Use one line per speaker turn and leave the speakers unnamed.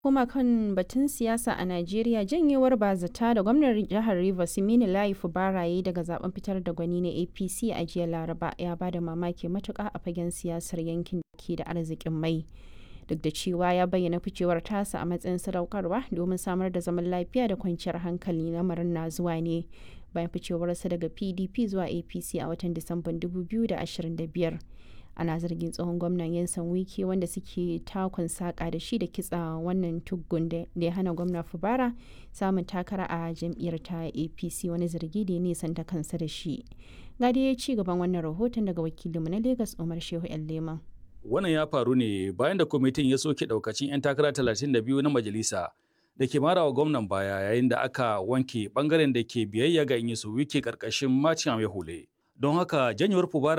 Kuma kan batun siyasa a Najeriya janyewar bazata da gwamnan jihar Rivers Siminalayi Fubara yi daga zaben fitar da gwani na APC a jiya Laraba ya bada mamaki matuƙa a fagen siyasar yankin da ke da arzikin mai. Duk da cewa ya bayyana ficewar tasa a matsayin sadaukarwa domin samar da zaman lafiya da kwanciyar hankali lamarin na zuwa ne bayan ficewarsa daga PDP zuwa APC a watan Disamban 2025. ana zargin tsohon gwamnan yansan wike wanda suke takon saka da shi da kitsa wannan tuggun da ya hana gwamna fubara samun takara a jam'iyyar ta apc wani zargi da ya nisanta kansa da shi gadi ya ci gaban wannan rahoton daga wakilinmu na lagos umar shehu yan leman
wannan ya faru ne bayan da kwamitin ya soke daukacin 'yan takara 32 na majalisa da ke mara wa gwamnan baya yayin da aka wanke bangaren da ke biyayya ga inyisu wike karkashin macin hule don haka janyewar fubara